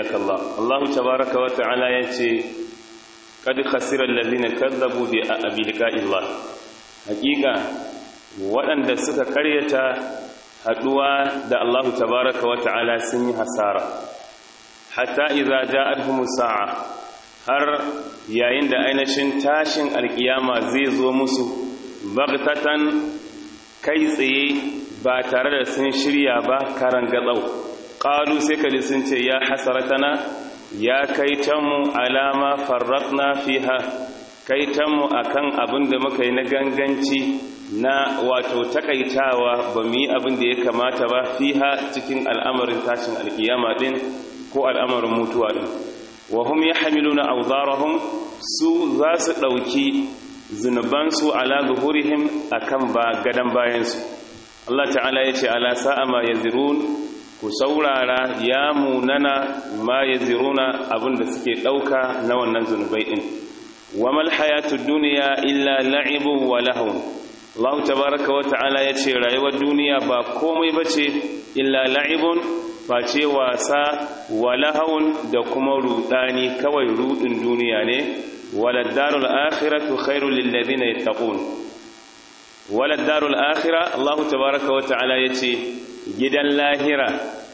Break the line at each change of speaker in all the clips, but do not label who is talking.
yarhamukallah Allah tabaaraka wa ta'ala yace kad khasira allazina kadzabu bi liqa'illah hakika waɗanda suka karyata haduwa da Allah tabaaraka wa ta'ala sun yi hasara hatta idza ja'atuhum sa'a har yayin da ainihin tashin alkiyama zai zo musu bagtatan kai tsaye ba tare da sun shirya ba karan gatsau qalu sai kaji sun ce ya hasaratana ya kaitanmu alama farratna fiha kaitanmu akan abin da muka yi na ganganci na wato takaitawa ba mu yi abin da ya kamata ba fiha cikin al'amarin tashin alkiyama din ko al'amarin mutuwa din wa hum yahmiluna awzarahum su za su dauki zunubansu ala zuhurihim akan ba gadan bayansu Allah ta'ala yace ala sa'a ma yazirun ku saurara ya munana ma ya ziruna abinda suke ɗauka na wannan zunubai ɗin wa mal hayatu duniya illa la'ibu wa lahun Allah tabaraka wa ta'ala ya ce rayuwar duniya ba komai ba ce illa la'ibun ba ce wasa wa lahun da kuma rudani kawai rudin duniya ne waladdarul akhiratu khairul lil ladina yattaqun waladdarul akhirah Allah tabaraka wa ta'ala ya ce gidan lahira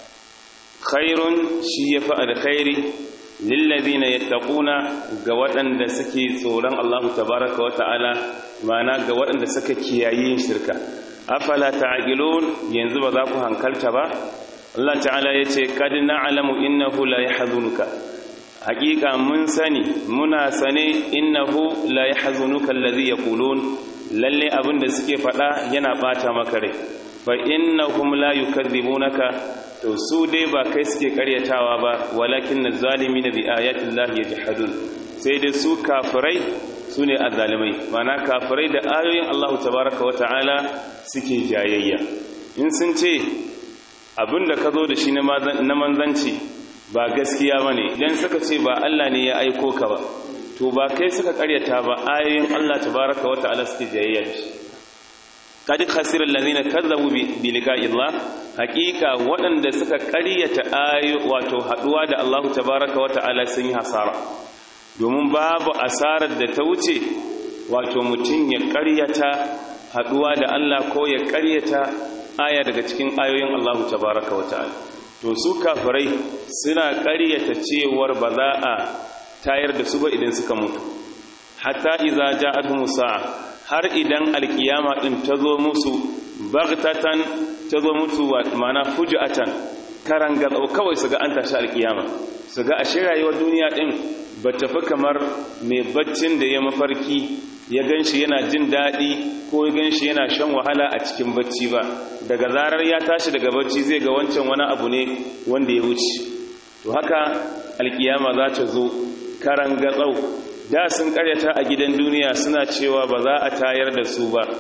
khairun shi ya fi alkhairi lillazina yattaquna ga waɗanda suke tsoron Allah tabaraka wata'ala mana ga waɗanda suka kiyaye shirka afala ta'qilun yanzu ba za ku hankalta ba Allah ta'ala yace kad na'lamu innahu la yahzunuka haƙiƙa mun sani muna sane innahu la yahzunuka allazi yaqulun lalle abinda suke faɗa yana bata maka rai fa innahum la yukadzibunaka to su dai ba kai suke karyatawa ba walakin zalimina bi ayati llahi yajhadun sai dai su kafirai sune azzalimai mana kafirai da ayoyin Allah tabaaraka wa ta'ala suke jayayya in sun ce abinda ka zo da shi na manzanci ba gaskiya bane idan suka ce ba Allah ne ya aiko ka ba to ba kai suka karyata ba ayoyin Allah tabaaraka wa ta'ala suke jayayya kadi khasirar lalina kazzabu bi liqa'i Allah hakika waɗanda suka ƙaryata ayo wato haduwa da Allah tabaaraka wa ta'ala sun yi hasara domin babu asarar da ta wuce wato mutum ya ƙaryata haduwa da Allah ko ya ƙaryata aya daga cikin ayoyin Allah tabaaraka wa ta'ala to su kafirai suna ƙaryata cewar ba za a tayar da su ba idan suka mutu hatta idza ja'atuhum sa'a har idan alkiyama din ta zo musu bagtatan ta zo musu mana fuji'atan karanga kawai su ga an tashi alkiyama su ga ashe rayuwar duniya din ba tafi kamar mai baccin da ya mafarki ya ganshi yana jin daɗi ko ya ganshi yana shan wahala a cikin bacci ba daga zarar ya tashi daga bacci zai ga wancan wani abu ne wanda ya wuce to haka alkiyama za ta zo karanga tsau da sun karyata a gidan duniya suna cewa ba za a tayar da su ba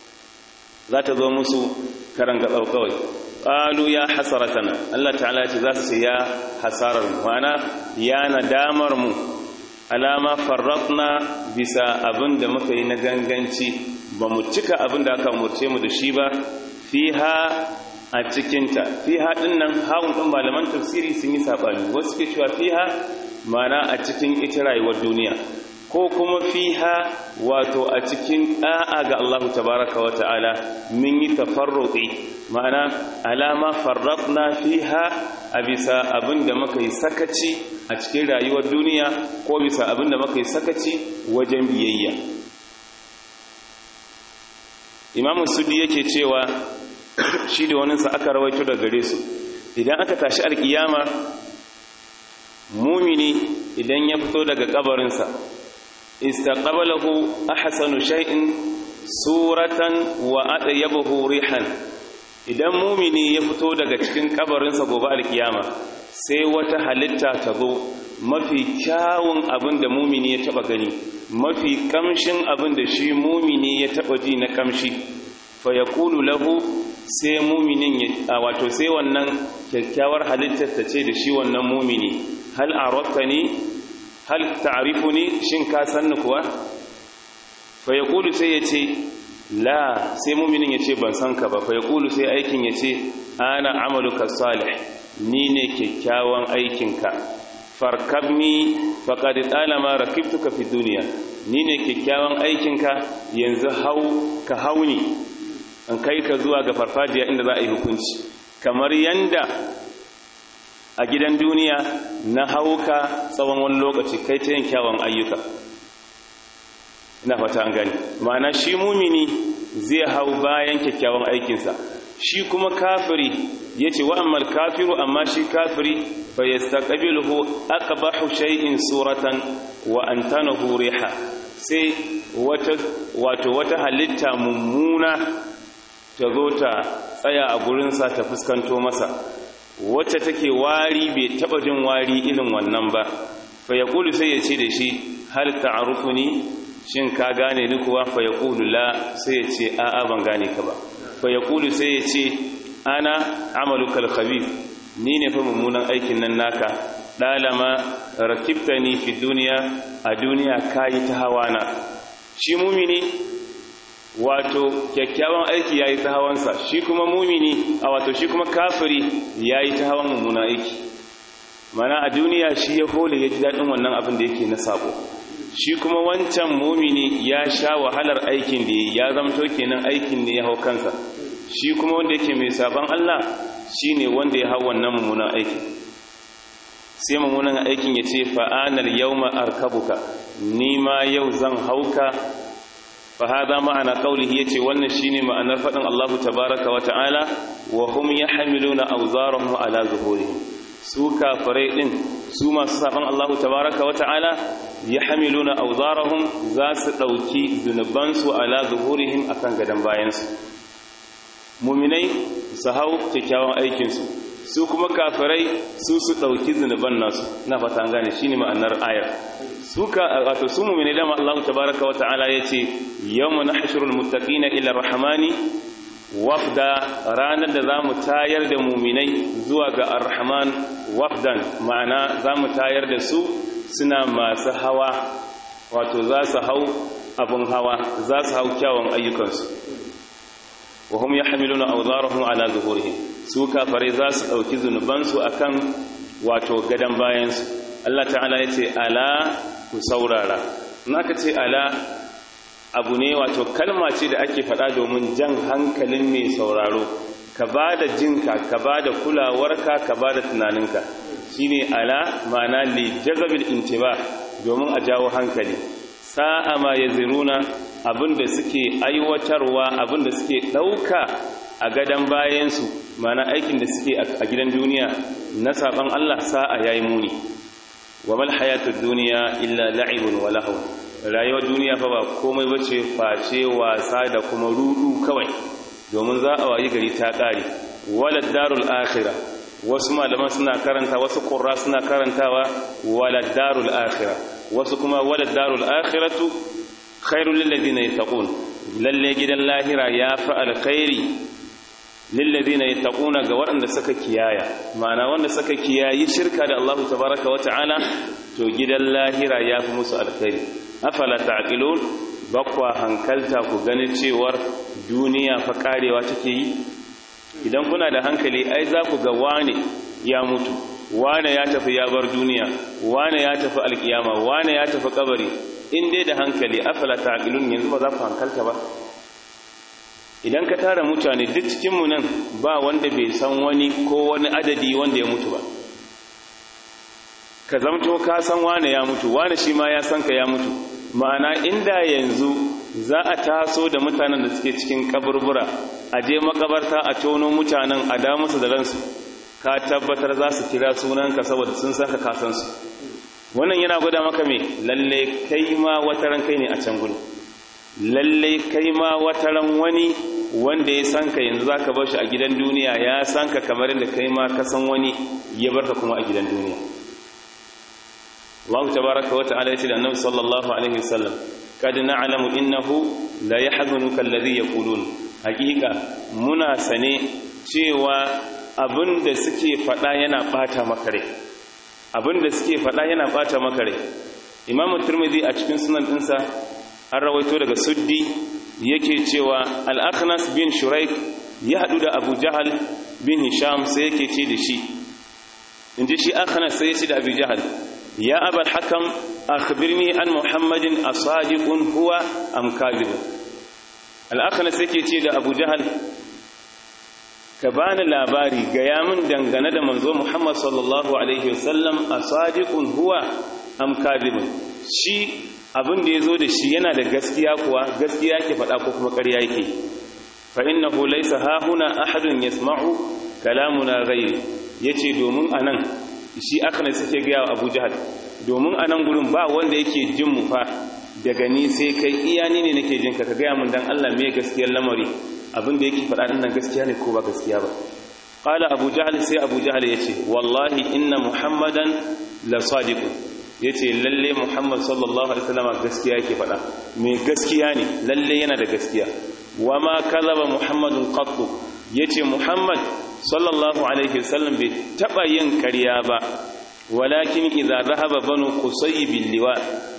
za ta zo musu karanga kawai ƙalu ya hasaratana Allah ta'ala ce za su ce ya hasarar mu mana ya nadamar mu alama farratna bisa abin da muka yi na ganganci ba mu cika abin da aka murce mu da shi ba fiha a cikinta fiha ɗin nan hawan ɗin malaman tafsiri sun yi saɓani wasu ke cewa fiha mana a cikin ita rayuwar duniya ko kuma fiha wato a cikin da'a ga Allah tabaraka wa ta'ala mun yi tafarruqi ma'ana alama farratna fiha a bisa abinda muka yi sakaci a cikin rayuwar duniya ko bisa abinda muka yi sakaci wajen biyayya imamu sudi yake cewa shi da waninsa aka rawaito da gare su idan aka tashi alkiyama mumini idan ya fito daga kabarinsa istaqbalahu ahsanu shay'in suratan wa adyabuhu rihan idan mumini ya fito daga cikin kabarinsa gobe alkiyama sai wata halitta ta zo mafi kyawun abin da mumini ya taba gani mafi kamshin abin da shi mumini ya taba ji na kamshi fa yaqulu lahu sai muminin ya wato sai wannan kyakkyawar halittar ta ce da shi wannan mumini hal araftani hal ta'rifuni shin ka sanni kuwa fa yaqulu sai ya ce la sai muminin ya ce ban san ka ba fa yaqulu sai aikin ya ce ana amaluka salih ni ne kyakkyawan aikinka farkabni faqad talama rakibtuka fi duniya ni ne kyakkyawan aikinka yanzu hau ka hauni an kai ka zuwa ga farfajiya inda za a yi hukunci kamar yanda a gidan duniya na hauka tsawon wani lokaci kai ta yin kyawun ayyuka ina fata an gani ma'ana shi mumini zai hau bayan kyakkyawan aikinsa shi kuma kafiri ya ce wa'ammal kafiru amma shi kafiri fa ya staƙabilu aqbahu shay'in suratan wa antanahu riha sai wato wata halitta mummuna ta zo ta tsaya a gurinsa ta fuskanto masa wacce take wari bai taba jin wari irin wannan ba fa yaqulu sai ya ce da shi hal ta'rufuni shin ka gane ni kuwa fa yaqulu la sai ya ce a'a ban gane ka ba fa yaqulu sai ya ce ana amalukal khabith ni ne fa mummunan aikin nan naka dalama rakibtani fi duniya a duniya kayi ta hawana shi mumini wato kyakkyawan aiki yayi ta hawansa shi kuma mumini a wato shi kuma kafiri yayi ta hawan mummunan aiki mana a duniya shi ya hole ya ji daɗin wannan abin da yake na sabo shi kuma wancan mumini ya sha wahalar aikin da ya zamto kenan aikin ne ya hau kansa shi kuma wanda yake mai sabon Allah shine wanda ya hau wannan mummunan aiki sai mummunan aikin ya ce fa'anar yawma arkabuka ni ma yau zan hauka fa hada ma'ana qawlihi yace wannan shine ma'anar fadin Allah tabaaraka wa ta'ala wa hum yahmiluna awzarahum ala zuhurihim su kafirai din su masu saban Allah tabaaraka wa ta'ala yahmiluna awzarahum za su dauki zunubansu ala zuhurihim akan gadan bayansu mu'minai su hau kyakkyawan aikinsu su kuma kafirai su su ɗauki zunuban nasu na fata an gane shine ma'anar ayar su ka wato su mu'mini da Allah tabaaraka wa ta'ala yace yawma nahshurul muttaqina ila rahmani wafda ranar da zamu tayar da mu'minai zuwa ga ar-rahman wafdan ma'ana zamu tayar da su suna masu hawa wato za su hau abun hawa za su hau kyawun ayyukansu wa hum yahmiluna awzarahum ala zuhurihim su kafare za su dauki zunubansu akan wato gadan bayansu Allah ta'ala yace ala ku saurara naka ce ala abu ne wato kalma ce da ake faɗa domin jan hankalin mai sauraro ka bada jinka ka bada kulawarka ka bada tunaninka shine ala ma'ana li jazabil intiba domin a jawo hankali sa'a ma yaziruna abinda suke aiwatarwa abinda suke ɗauka a gadon bayansu mana aikin da suke a gidan duniya na saban Allah sa'a yayi muni wa mal hayatud duniya illa la'ibun wa lahu rayuwar duniya fa ba komai bace face wasa da kuma rudu kawai domin za a wayi gari ta kare walad darul akhirah wasu malaman suna karanta wasu qurra suna karantawa walad darul akhirah wasu kuma walad darul akhiratu khairul lil ladina yattaqun lalle gidan lahira ya fa alkhairi lil ladina yattaquna ga waɗanda suka kiyaya ma'ana wanda suka kiyayi shirka da Allah tabaaraka wa ta'ala to gidan lahira ya fi musu alkhairi afala ta'qilun bakwa hankalta ku gani cewar duniya fa karewa take yi idan kuna da hankali ai za ku ga wane ya mutu wane ya tafi ya bar duniya wane ya tafi alkiyama wane ya tafi kabari in dai da hankali afala ta'qilun yanzu ba za ku hankalta ba idan ka tara mutane duk cikin mu nan ba wanda bai san wani ko wani adadi wanda ya mutu ba ka zamto ka san wane ya mutu wane shi ma ya san ka ya mutu ma'ana inda yanzu za a taso da mutanen da suke cikin kaburbura a je makabarta a tono mutanen a da musu da ransu ka tabbatar za su kira sunanka saboda sun san ka kasan su wannan yana gwada maka me lalle kai ma wata ran kai ne a can gudu lalle kai ma wata ran wani wanda ya san ka yanzu zaka bar shi a gidan duniya ya san ka kamar yadda kai ma ka san wani ya barka kuma a gidan duniya Allah tabaraka wa ta'ala yace da Annabi sallallahu alaihi wasallam kad na'lamu innahu la yahzunuka alladhi yaqulun hakika muna sane cewa abinda suke fada yana bata maka rai abinda suke fada yana bata maka rai Imam Tirmidhi a cikin sunan dinsa an rawaito daga Suddi yake cewa Al-Akhnas bin Shuraik ya hadu da Abu Jahal bin Hisham sai yake ce da shi in ji shi akhana sai shi da abu jahal ya abal hakam akhbirni an muhammadin asadiqun huwa am kadhibun al-akhana sai ke ce da abu jahal ka bani labari gaya min dangane da manzo muhammad sallallahu alaihi wasallam asadiqun huwa am kadhibun shi abin da yazo da shi yana da gaskiya kuwa gaskiya ke faɗa ko kuma ƙarya yake fa innahu laysa hahuna ahadun yasma'u kalamuna ghairi yace domin anan shi akhna suke ga Abu Jahal domin anan gurin ba wanda yake jin mu fa daga ni sai kai iya ni ne nake jin ka ka ga mun dan Allah me gaskiyar lamari abin da yake faɗa din nan gaskiya ne ko ba gaskiya ba qala Abu Jahal sai Abu Jahal yace wallahi inna muhammadan la sadiqun yace lalle muhammad sallallahu alaihi wasallam gaskiya yake faɗa me gaskiya ne lalle yana da gaskiya wama kalaba muhammadun qattu yace muhammad sallallahu alaihi wasallam bai taba yin ƙarya ba walakin idza dhahaba banu qusay bil liwa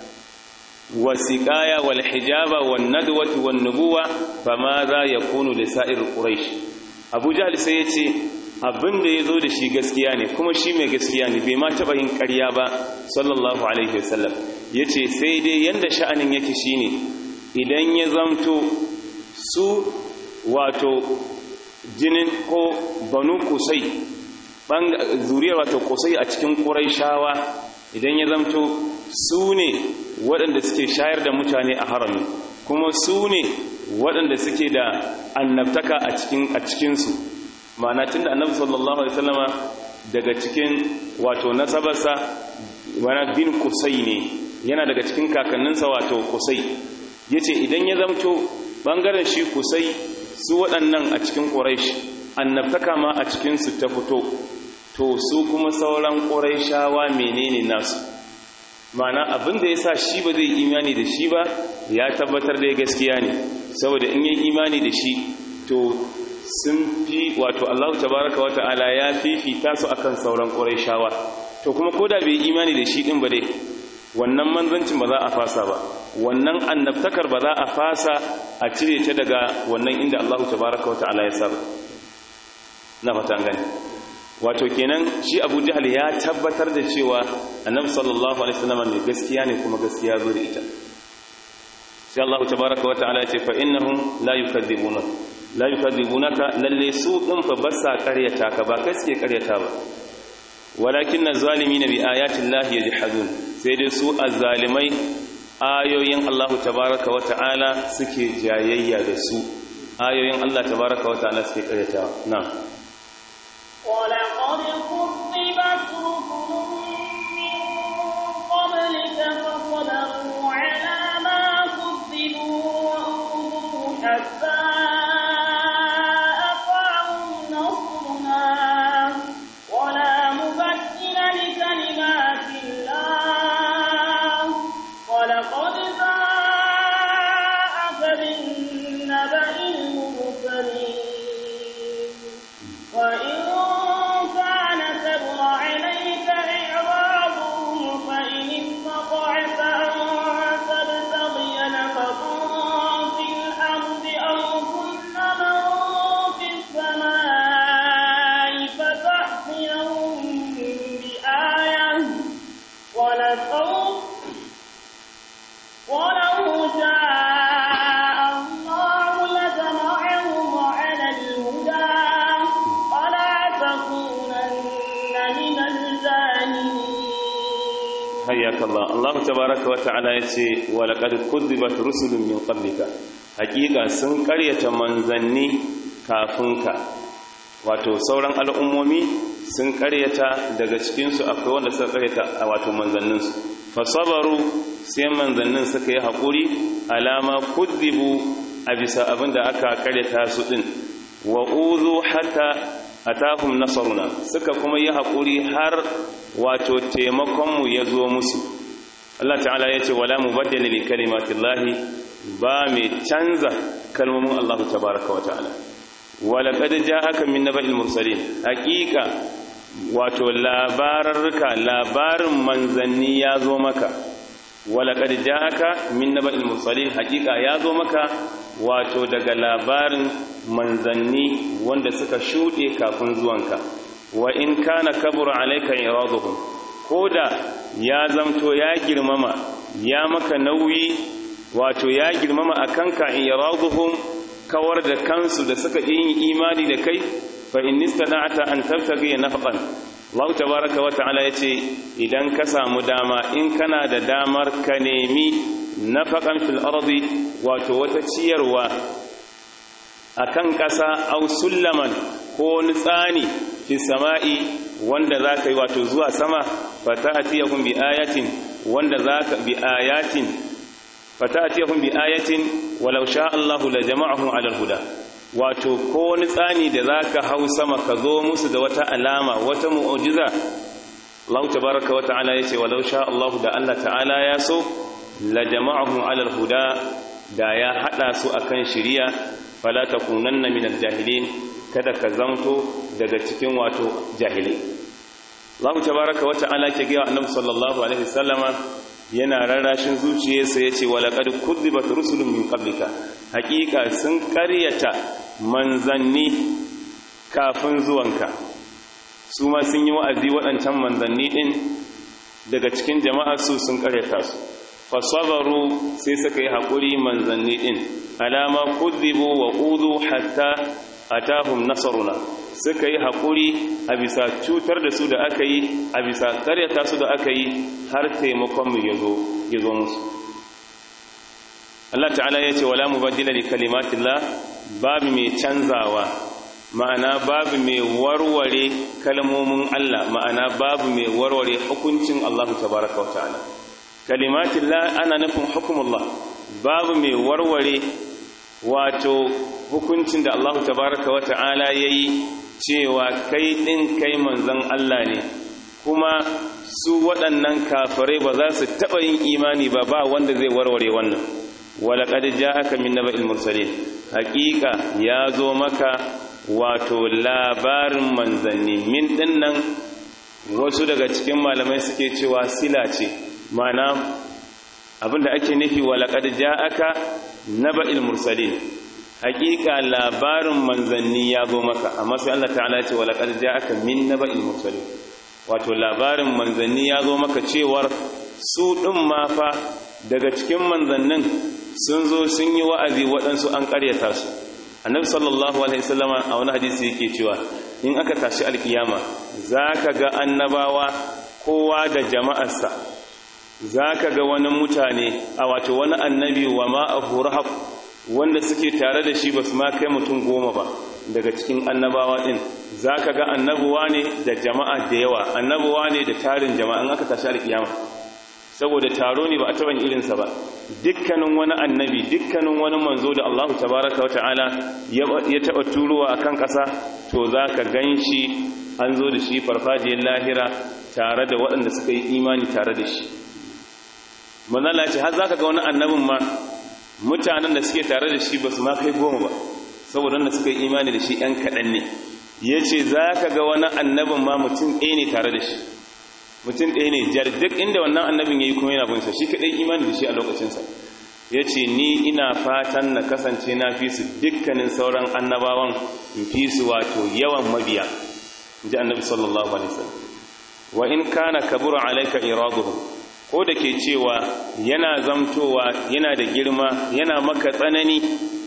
wasiqaya wal hijaba wan nadwati wan nubuwa fama za yakunu li sa'ir quraish abu jahl sai yace abin da yazo da shi gaskiya ne kuma shi mai gaskiya ne bai ma taba yin ƙarya ba sallallahu alaihi wasallam yace sai dai yanda sha'anin yake shine idan ya zamto su wato jinin ko banu kusai zuriyar wato kusai a cikin ƙuraishawa idan ya zamto su ne waɗanda suke shayar da mutane a harami kuma su ne waɗanda suke da annabtaka a cikinsu ma'ana tun da annabi sallallahu alaihi wasallama daga cikin wato nasabarsa wani bin kusai ne yana daga cikin kakanninsa wato kusai ya ce idan ya zamto ɓangaren shi kusai su waɗannan a cikin ƙuraish annabtaka ma a cikinsu ta fito to su kuma sauran ƙuraishawa menene nasu mana abin da ya sa shi ba zai imani da shi ba ya tabbatar da gaskiya ne saboda in yi imani da shi to sun fi wato allahu tabaraka wa ta'ala ya fifita su akan sauran ƙuraishawa to kuma ko da bai imani da shi ɗin ba dai wannan manzancin ba za a fasa ba wannan annabtakar ba za a fasa a cire ta daga wannan inda Allah tabaraka wata'ala ya saba na fatan gani wato kenan shi Abu Jahl ya tabbatar da cewa Annabi sallallahu alaihi wasallam ne gaskiya ne kuma gaskiya zo da ita sai Allah tabaraka wata'ala ya ce fa innahum la yukadzibuna la yukadzibunaka lalle su din fa basa karyata ka ba kai suke karyata ba walakin az-zalimin bi ayati llahi yajhadun sai dai su azzalimai ayoyin Allah tabaraka wa ta'ala suke jayayya da su ayoyin Allah tabaraka wa ta'ala suke karyata na
ولقد كذبت رسل من قبلك فصبروا على ما كذبوا وأوذوا حتى أطاعوا نصرنا ولا مبدل لكلمات الله ولقد جاءك بالنبأ المرسلين وإن كان كبر عليك إعراضهم فإن استطعت أن تبتغي نفقا في الأرض أو كن من في السماء فتأتيهم بآية ولسوف ولو شاء الله لجمعهم على الهدى ولا تكونن من الجاهلين
hayyaka Allah Allah tabaraka wa ta'ala yace wa laqad kudzibat rusulun min qablika hakika sun karyata manzanni kafin ka wato sauran al'ummomi sun karyata daga cikin su akwai wanda suka karyata wato manzannin su fasabaru sai manzannin suka yi hakuri alama kudzibu a bisa abinda aka karyata su din wa uzu hatta atahum nasaruna suka kuma yi hakuri har wato taimakonmu ya zo musu Allah ta'ala ya ce wala mubaddala li kalimatillahi ba mai canza kalmomin Allah tabaraka wa ta'ala wala qad ja'aka min naba'il mursalin haqiqa wato labararka labarin manzanni ya zo maka wala qad ja'aka min naba'il mursalin haqiqa ya zo maka wato daga labarin manzanni wanda suka shuɗe kafin zuwanka wa in kana kabura alayka iraduhum koda ya zamto ya girmama ya maka nauyi wato ya girmama akan ka iraduhum kawar da kansu da suka yin imani da kai fa in istada'ta an tabtaghi nafqan Allah tabaaraka wa ta'ala yace idan ka samu dama in kana da damar ka nemi nafaqan fil ardi wato wata ciyarwa akan ƙasa aw sullaman ko wani tsani fi sama'i wanda zaka yi wato zuwa sama fa ta'tiyahum bi ayatin wanda zaka bi ayatin fa ta'tiyahum bi ayatin walau sha Allahu la jama'ahum 'ala al-huda wato ko wani tsani da zaka hau sama ka zo musu da wata alama wata mu'jiza Allah tabaaraka wa ta'ala yace walau sha Allahu da Allah ta'ala ya so la jama'ahum 'ala al-huda da ya hada su akan shiriya fala takunanna minal jahilin kada ka zamto daga cikin wato jahilai Allah tabaaraka wa ta'ala ke ga Annabi sallallahu alaihi wasallama yana rarrashin zuciyarsa yace walaqad kudzibat rusulun min qablika hakika sun karyata manzanni kafin zuwanka su ma sun yi wa'azi waɗancan manzanni din daga cikin jama'ar su sun karyata su fasabaru sai suka yi haƙuri manzanni din alama kudzibu wa udu hatta atahum nasaruna suka yi haƙuri a bisa cutar da su da aka yi a bisa karyata su da aka yi har taimakonmu ya zo musu Allah ta'ala ya ce wala mubaddila li kalimatillah babu mai canzawa ma'ana babu mai warware kalmomin Allah ma'ana babu mai warware hukuncin Allah tabaraka wa ta'ala kalimatillah ana nufin hukumullah babu mai warware wato hukuncin da Allah tabaraka wa ta'ala yayi cewa kai din kai manzon Allah ne kuma su waɗannan kafirai ba za su taɓa yin imani ba ba wanda zai warware wannan walaƙad ja'aka min naba'il mursalin haƙiƙa ya zo maka wato labarin manzanni min dinnan wasu daga cikin malamai suke cewa sila ce mana abinda ake nufi walaƙad ja'aka naba'il mursalin haƙiƙa labarin manzanni ya zo maka amma sai Allah ta'ala ce walaƙad ja'aka min naba'il mursalin wato labarin manzanni ya zo maka cewar su ɗin ma fa daga cikin manzannin sun zo sun yi wa'azi waɗansu an ƙaryata su annabi sallallahu alaihi wasallama a wani hadisi yake cewa in aka tashi alkiyama zaka ga annabawa kowa da jama'arsa zaka ga wani mutane a wato wani annabi wa ma'ahu rahab wanda suke tare da shi basu ma kai mutum goma ba daga cikin annabawa din zaka ga annabuwa ne da jama'a da yawa annabuwa ne da tarin jama'a in aka tashi alkiyama saboda taro ne ba a taɓa irinsa ba dukkanin wani annabi dukkanin wani manzo da Allah tabaraka wa ta'ala ya taɓa turowa a kan ƙasa to za ka gan shi an zo da shi farfajiyar lahira tare da waɗanda suka yi imani tare da shi manzala ce har za ka ga wani annabin ma mutanen da suke tare da shi ba su ma kai goma ba saboda wanda suka yi imani da shi ‘yan kaɗan ne ya ce za ka ga wani annabin ma mutum ɗaya ne tare da shi mutum ɗaya ne jar duk inda wannan annabin ya yi kuma yana bunsa shi kaɗai imani da shi a lokacinsa ya ce ni ina fatan na kasance na fi su dukkanin sauran annabawan in fi su wato yawan mabiya ji annabi sallallahu alaihi wasallam wa in kana kabura alaika iraduhum ko da ke cewa yana zamtowa yana da girma yana maka tsanani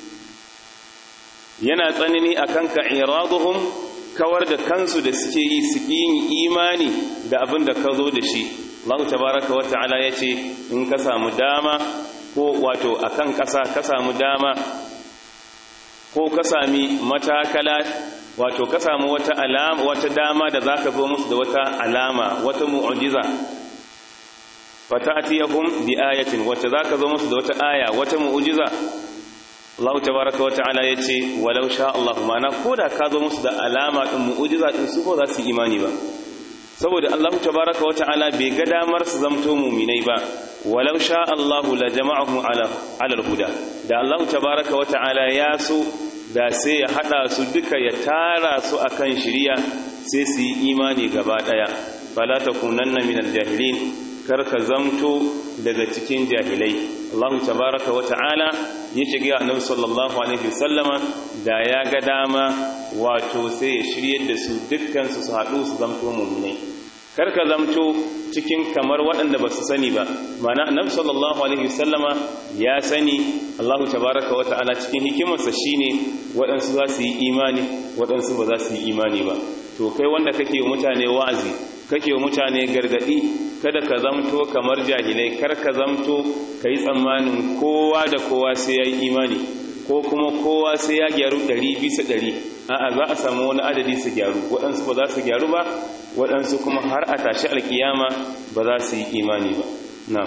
yana tsanani akan ka iraduhum kawar da kansu da suke yi su yin imani da abin da ka zo da shi Allah tabaraka wa ta'ala ya ce in ka samu dama ko wato akan ƙasa ka samu dama ko ka sami matakala wato ka samu wata alama wata dama da zaka zo musu da wata alama wata mu'jiza fata'tiyahum bi ayatin wata zaka zo musu da wata aya wata mu'jiza Allah tabaraka wata'ala yace walau sha Allah ma'ana koda ka zo musu da alama din mu'jiza din su ko za su imani ba saboda Allah tabaraka wata'ala bai ga damar su zamto mu'minai ba walau sha Allah la jama'ahum ala ala al-huda da Allah tabaraka wata'ala ya so da sai ya hada su duka ya tara su akan shiriya sai su yi imani gaba daya fala takunanna minal jahilin karka zamto daga cikin jahilai Allah tabaraka wa ta'ala ya shiga annabi sallallahu alaihi wasallama da ya ga dama wato sai ya shiryar da su dukkan su su haɗu su zamto mu'minai karka zamto cikin kamar waɗanda ba su sani ba mana annabi sallallahu alaihi wasallama ya sani Allah tabaraka wa ta'ala cikin hikimarsa shine waɗansu za su yi imani waɗansu ba za su yi imani ba to kai wanda kake wa mutane wa'azi kake wa mutane gargadi kada ka zamto kamar jahilai kar ka zamto ka yi tsammanin kowa da kowa sai ya yi imani ko kuma kowa sai ya gyaru ɗari bisa ɗari a'a za a samu wani adadi su gyaru waɗansu ba za su gyaru ba waɗansu kuma har a tashi alkiyama ba za su yi imani ba na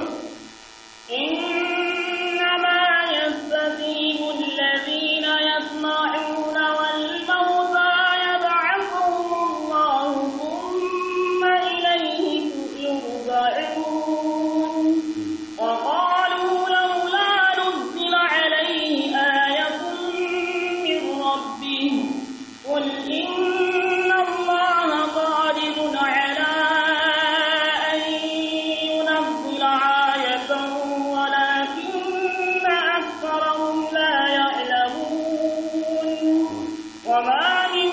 إنما يستجيب الذين يسمعون والموتى يبعثهم الله ثم إليه يرجعون وقالوا لولا نزل عليه آية من ربه قل إن الله قادر على أن ينزل آية ولكن أكثرهم لا يعلمون وما من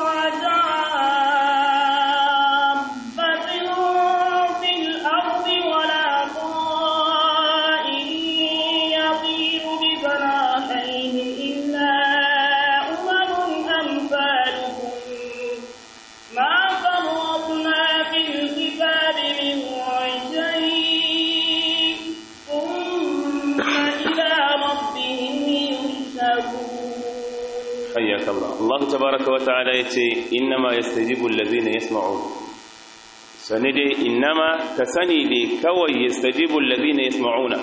دابة في الأرض ولا طائر يطير بجناحيه إلا أمم أمثالكم ما فرطنا في الكتاب من شيء ثم إلى ربهم يحشرون
حياك الله الله تبارك وتعالى يتي إنما يستجيب الذين يسمعون سندي إنما كسني دي كوي يستجيب الذين يسمعون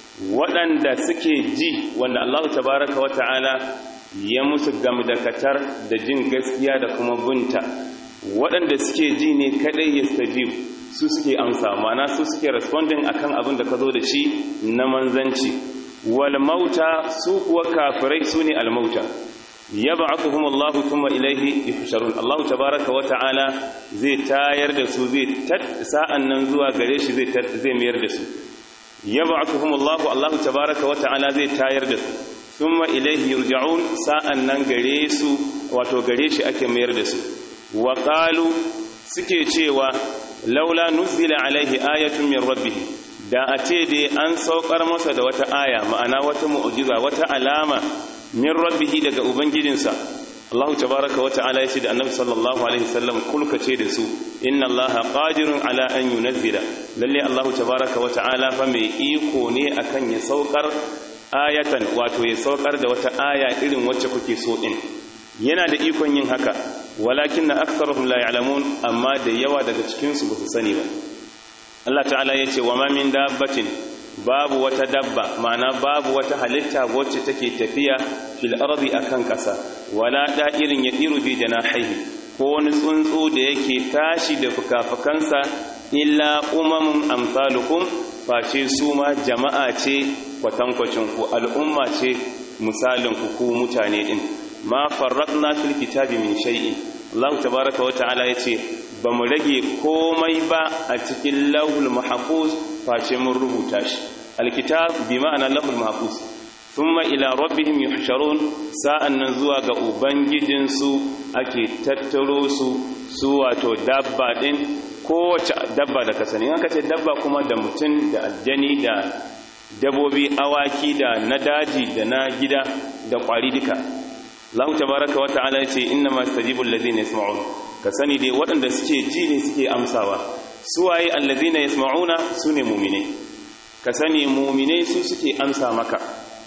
waɗanda suke ji wanda Allah tabaraka wa ta'ala ya musu gamdakatar da jin gaskiya da kuma bunta waɗanda suke ji ne kaɗai ya stajib su suke amsa mana su suke responding akan abin da ka zo da shi na manzanci wal mauta su kuwa kafirai su ne al mauta yab'athuhum Allah thumma ilayhi yuhsharun Allah tabaaraka wa ta'ala zai tayar da su zai sa'an nan zuwa gare shi zai zai mayar da su yab'athuhum Allah Allah tabaaraka wa ta'ala zai tayar da su thumma ilayhi yurja'un sa'an nan gare su wato gare shi ake mayar da su wa qalu suke cewa laula nuzila alaihi ayatun min rabbih da a ce dai an saukar masa da wata aya ma'ana wata mu'jiza wata alama min rabbihi daga ubangijinsa Allah tabaraka wa ta'ala yace da Annabi sallallahu alaihi wasallam kulka ce da su inna Allah qadirun ala an yunzila lalle Allah tabaraka wa ta'ala fa mai iko ne akan ya saukar ayatan wato ya saukar da wata aya irin wacce kuke so din yana da ikon yin haka walakinna aktharuhum la ya'lamun amma da yawa daga cikin su ba su sani ba Allah ta'ala yace wa ma min dabbatin babu wata dabba ma'ana babu wata halitta wacce take tafiya fil ardi akan kasa wala da'irin ya diru bi janahihi ko wani tsuntsu da yake tashi da fukafukansa illa umamun amsalukum face su ma jama'a ce kwatankwacin ku al'umma ce misalin ku ku mutane din ma farratna fil kitabi min shay'in Allah tabaaraka wa ta'ala yace ba mu rage komai ba a cikin lahul mahfuz face mun rubuta shi alkitab bi ma'ana lahul mahfuz thumma ila rabbihim yuhsharun sa'annan zuwa ga ubangijin su ake tattaro su su wato dabba din kowace dabba da kasani aka ce dabba kuma da mutum da aljani da dabobi awaki da na daji da na gida da kwari duka Allah tabaraka wa ta'ala yace inna ma yastajibu alladhina yasma'un ka sani dai waɗanda suke ji ne suke amsawa suwaye allazina yasma'una sune mu'mine ka sani mu'mine su suke amsa maka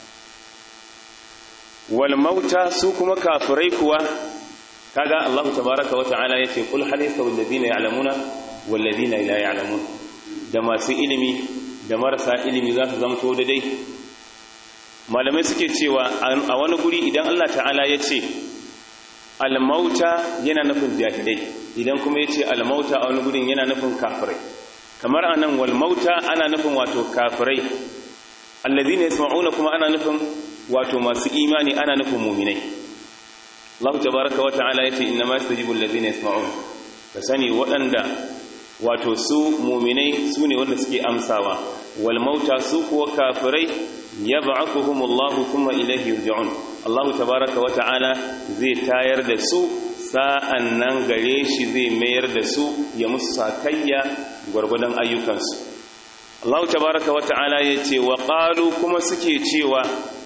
wal mauta su kuma kafirai kuwa kaga Allah tabaaraka wa ta'ala yace kul hal yastawi allazina ya'lamuna wal ladina la ya'lamun da masu ilimi da marasa ilimi za su zamto daidai malamai suke cewa a wani guri idan Allah ta'ala ya ce almauta yana nufin jahilai idan kuma ya ce almauta a wani gurin yana nufin kafirai kamar a nan walmauta ana nufin wato kafirai allazi ne yasma'una kuma ana nufin wato masu imani ana nufin muminai Allah tabaraka wa ta'ala yace inna ma yastajibu allazina yasma'un ka sani waɗanda wato su muminai su ne wanda suke amsawa wal mauta su kuwa kafirai yab'athuhumullahu thumma ilayhi yurja'un Allah tabaaraka wa ta'ala zai tayar da su sa'an nan gare shi zai mayar da su ya musu sakayya gwargwadon ayyukansu Allah tabaaraka wa ta'ala yace wa qalu kuma suke cewa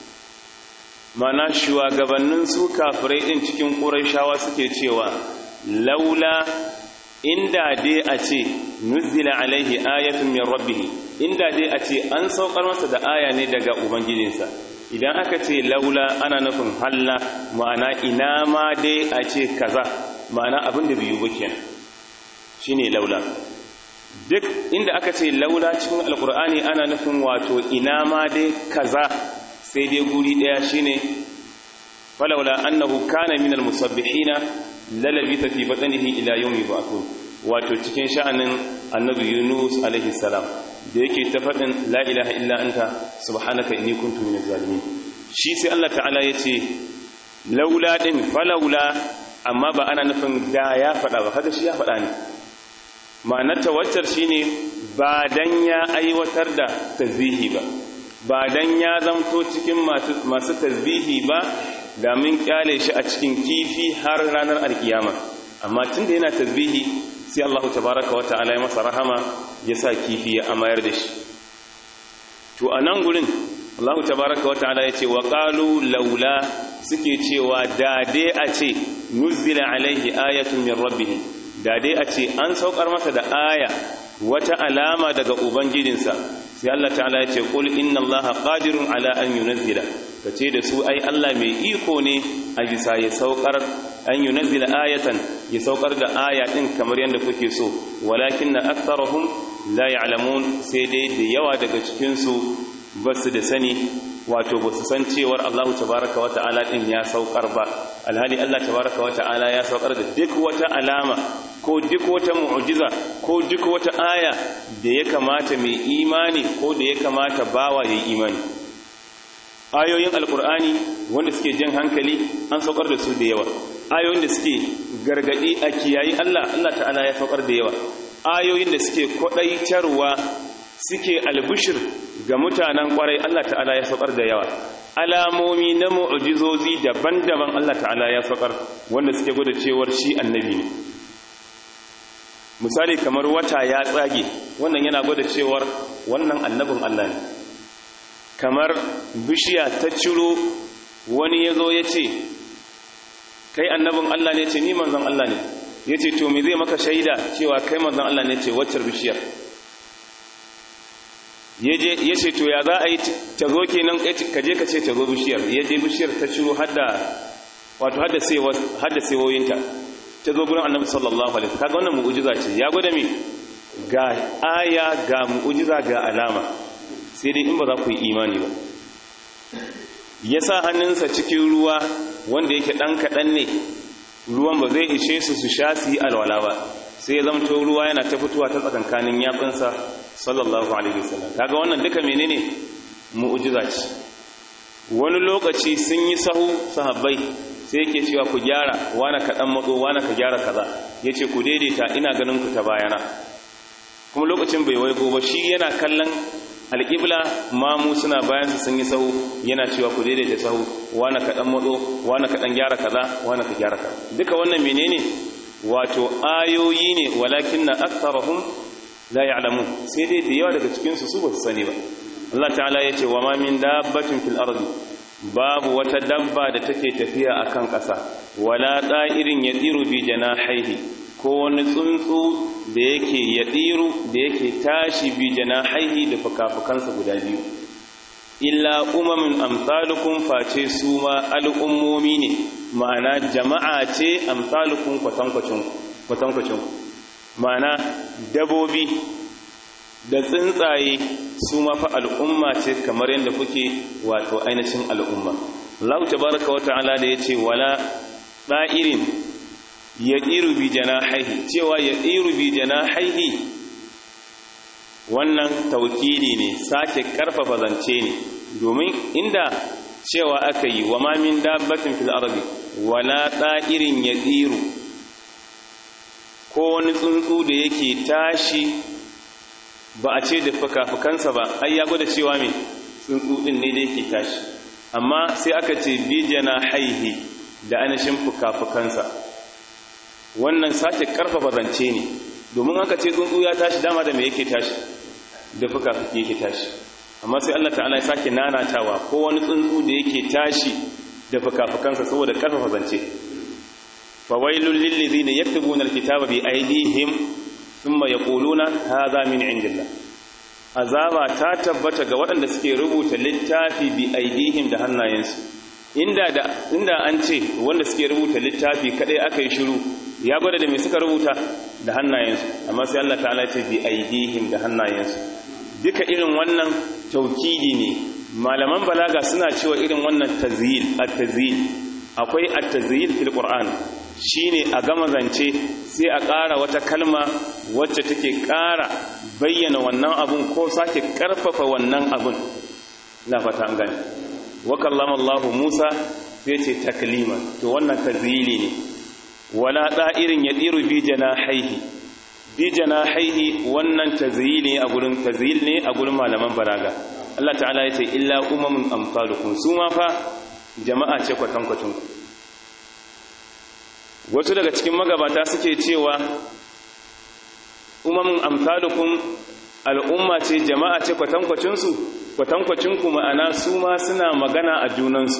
mana shugabannin su kafirai din cikin qurayshawa suke cewa laula inda dai a ce nuzila alaihi ayatun min rabbih inda dai a ce an saukar masa da aya ne daga ubangijinsa idan aka ce laula ana nufin halla ma'ana ina ma dai a ce kaza ma'ana abin da biyu ba kenan shine laula duk inda aka ce laula cikin alkur'ani ana nufin wato ina ma dai kaza sai dai guri daya shine falaula annahu kana minal musabbihina lalabita fi batnihi ila yawmi ba'thun wato cikin sha'anin annabi Yunus alaihi salam da yake ta faɗin la ilaha illa anta subhanaka inni kuntu minaz zalimin shi sai Allah ta'ala yace laula din falaula amma ba ana nufin da ya faɗa ba kaga shi ya faɗa ne ma'anar tawaccar shine ba dan ya aiwatar da tasbihi ba ba dan ya zamto cikin masu tasbihi ba da mun kyale shi a cikin kifi har ranar alkiyama amma tunda yana tasbihi sai Allah tabaraka wa ta'ala ya masa rahama ya sa kifi ya amayar da shi to a nan gurin Allah tabaraka wa ta'ala ya ce wa qalu laula suke cewa da dai a ce nuzila alaihi ayatun min rabbih da dai a ce an saukar masa da aya wata alama daga ubangijinsa sai Allah ta'ala ya ce qul inna allaha qadirun ala an yunzila kace da su ai Allah mai iko ne a bisa ya saukar an yunzila ayatan ya saukar da aya din kamar yadda kuke so walakinna aktharuhum la ya'lamun sai dai da yawa daga cikin su basu da sani wato basu san cewar Allah tabaaraka wa ta'ala din ya saukar ba alhali Allah tabaaraka wa ta'ala ya saukar da duk wata alama ko duk wata mu'jiza ko duk wata aya da ya kamata mai imani ko da ya kamata bawa ya imani ayoyin alkur'ani wanda suke jan hankali an saukar da su da yawa ayoyin da suke gargadi a kiyayi Allah Allah ta'ala ya saukar da yawa ayoyin da suke kwadaitarwa suke albishir ga mutanen kwarai Allah ta'ala ya saukar da yawa alamomi na mu'jizozi daban-daban Allah ta'ala ya saukar wanda suke gwada cewar shi annabi ne misali kamar wata ya tsage wannan yana gwada cewar wannan annabin Allah ne kamar bishiya ta ciro wani ya zo ya ce kai annabin Allah ne ce ni manzon Allah ne ya ce to me zai maka shaida cewa kai manzon Allah ne ce waccar bishiyar ya ce to ya za a yi ta zo kenan ka je ka ce ta zo bishiyar ya je bishiyar ta ciro hadda wato hadda sewoyinta ta zo gurin annabi sallallahu alaihi kaga wannan mu'jiza ce ya gwada me ga aya ga mu'jiza ga alama sai dai in ba za ku yi imani ba ya sa hannunsa cikin ruwa wanda yake ɗan kaɗan ne ruwan ba zai ishe su su sha su yi alwala ba sai ya zamto ruwa yana ta fitowa ta tsakankanin yatsunsa sallallahu alaihi wasallam kaga wannan duka menene mu'jiza ce wani lokaci sun yi sahu sahabbai sai yake cewa ku gyara wani kaɗan matso wani ka gyara kaza ya ce ku daidaita ina ganin ku ta bayana kuma lokacin bai waigo ba shi yana kallon alƙibla mamu suna bayan su sun yi sahu yana cewa ku daidaita sahu wani kaɗan matso wani kaɗan gyara kaza wani ka gyara kaza duka wannan menene wato ayoyi ne walakin na aktarahum la ya'lamun sai dai da yawa daga cikin su su ba su sani ba Allah ta'ala ya ce wa ma min dabbatin fil ardi babu wata dabba da take tafiya akan ƙasa wala da'irin yadiru bi janahihi ko wani tsuntsu da yake yadiru da yake tashi bi janahihi da fukafukansa guda biyu illa umamin amsalukum face su ma al'ummomi ne ma'ana jama'a ce amsalukum kwatankwacin kwatankwacin ma'ana dabobi da tsuntsaye su ma fa al'umma ce kamar yadda kuke wato ainihin al'umma Allah tabaraka wa ta'ala da yace wala da'irin yadiru bi janahihi cewa yadiru bi janahihi wannan taukidi ne sake karfafa zance ne domin inda cewa aka yi wa ma min dabbatin fil ardi wala da'irin yadiru ko wani tsuntsu da yake tashi ba a ce da fuka-fukansa ba ai ya gwada cewa me tsuntsu din ne da yake tashi amma sai aka ce bijana haihi da anashin fuka-fukansa wannan sake karfafa zance ne domin aka ce tsuntsu ya tashi dama da me yake tashi da fuka-fuki yake tashi amma sai Allah ta'ala ya sake nanatawa ko wani tsuntsu da yake tashi da fuka-fukansa saboda karfafa zance fawailul lil ladina yaktubuna alkitaba bi aydihim thumma yaquluna hadha min indillah azaba ta tabbata ga waɗanda suke rubuta littafi bi aidihim da hannayensu inda da inda an ce wanda suke rubuta littafi kadai aka yi shiru ya gwada da me suka rubuta da hannayensu amma sai Allah ta'ala ce bi aidihim da hannayensu duka irin wannan taukidi ne malaman balaga suna cewa irin wannan tazyil at-tazyil akwai at-tazyil fil qur'an shine a gama zance sai a ƙara wata kalma wacce take ƙara bayyana wannan abun ko sake ƙarfafa wannan abun na fata an gani wa kallama Allah Musa sai ce takliman to wannan tazyili ne wala da'irin yadiru bi janahihi bi janahihi wannan tazyili a gurin tazyil ne a gurin malaman balaga Allah ta'ala ya ce illa umamun amsalukum su ma fa jama'a ce kwatankwacin ku wasu daga cikin magabata suke cewa umamin amsalukum al'umma ce jama'a ce kwatankwacinsu kwatankwacinku ma'ana su ma suna magana a junansu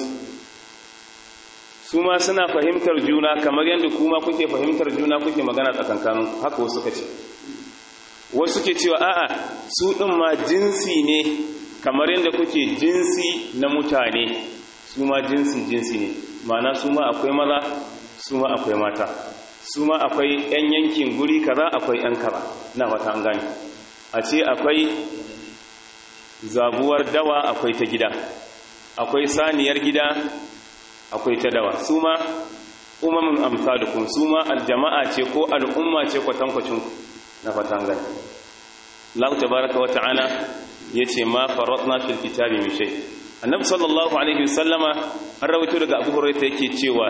su ma suna fahimtar juna kamar yadda kuma kuke fahimtar juna kuke magana tsakankanin haka wasu ka ce wasu ke cewa a'a su ɗin ma jinsi ne kamar yadda kuke jinsi na mutane su ma jinsi jinsi ne ma'ana su ma akwai maza su ma akwai mata su ma akwai 'yan yankin guri kaza akwai 'yan kaza na wata an gani a ce akwai zabuwar dawa akwai ta gida akwai saniyar gida akwai ta dawa su ma umamin amsalukum su ma aljama'a ce ko al'umma ce kwatankwacin na fata an gani Allah tabaraka wa ta'ala yace ma faratna fil kitabi min shay annabi sallallahu alaihi wasallama an rawaito daga Abu Hurairah yake cewa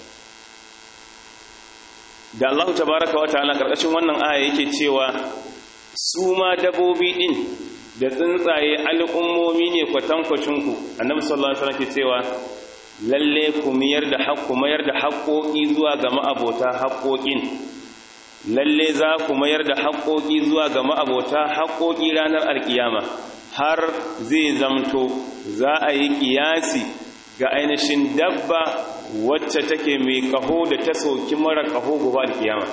da Allah tabaraka wa ta'ala karkashin wannan aya yake cewa su ma dabobi din da tsuntsaye al'ummomi ne kwatankwacin ku annabi sallallahu alaihi wasallam ke cewa lalle ku miyar da haƙƙo mayar da haƙƙoƙi zuwa ga ma'abota haƙƙoƙin lalle za ku mayar da haƙƙoƙi zuwa ga ma'abota haƙƙoƙi ranar alkiyama har zai zamto za a yi ƙiyasi ga ainihin dabba wacce take mai kaho da ta soki mara kaho gobe alkiyama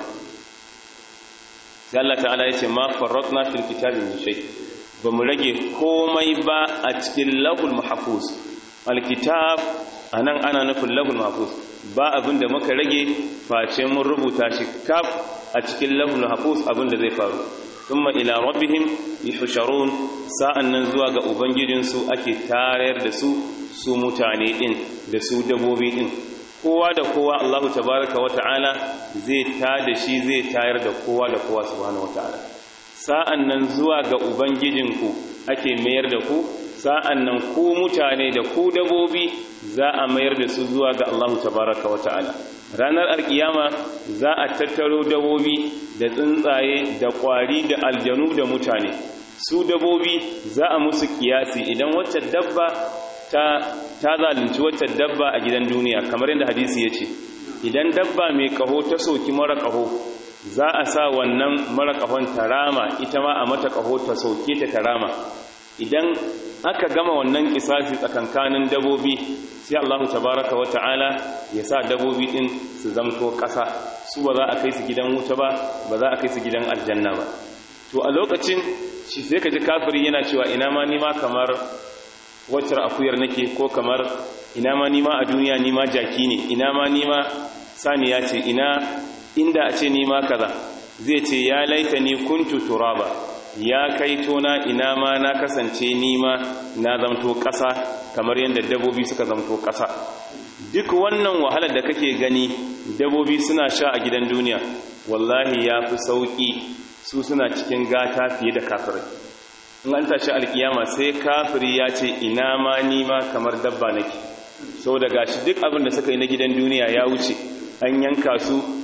sai Allah ta'ala ya ce ma farratna fil kitabi min shay ba mu rage komai ba a cikin lahul mahfuz alkitab anan ana nufin lahul mahfuz ba abin da muka rage face mun rubuta shi kaf a cikin lahul mahfuz abin da zai faru thumma ila rabbihim yuhsharun sa'annan zuwa ga ubangijinsu ake tarayar da su su mutane din da su dabobi din kowa da kowa Allahu tabaraka wa ta'ala zai ta da shi zai tayar da kowa da kowa subhanahu wa ta'ala sa'an nan zuwa ga ubangijinku ake mayar da ku sa'an nan ku mutane da ku dabobi za a mayar da su zuwa ga Allahu tabaraka wa ta'ala ranar alkiyama za a tattaro dabobi da tsuntsaye da kwari da aljanu da mutane su dabobi za a musu kiyasi idan wacce dabba ta ta zalunci wacce dabba a gidan duniya kamar yadda hadisi ya ce idan dabba mai kaho ta soki mara kaho za a sa wannan mara kahon tarama ita ma a mata kaho ta soke ta tarama idan aka gama wannan kisasi tsakankanin dabobi sai Allahu tabaraka wa ta'ala ya sa dabobi din su zamto ƙasa su ba za a kai su gidan wuta ba ba za a kai su gidan aljanna ba to a lokacin shi sai ka ji kafiri yana cewa ina ma nima kamar waccar akuyar nake ko kamar ina ma nima a duniya nima jaki ne ina ma nima saniya ce ina inda a ce nima kaza zai ce ya laita ni kuntu turaba ya kai tona ina ma na kasance nima na zamto ƙasa kamar yadda dabobi suka zamto ƙasa duk wannan wahalar da kake gani dabobi suna sha a gidan duniya wallahi ya fi sauƙi su suna cikin gata fiye da kafirai in an tashi alkiyama sai kafiri ya ce ina ma nima kamar dabba nake sau da gashi duk abin da suka yi na gidan duniya ya wuce an yanka su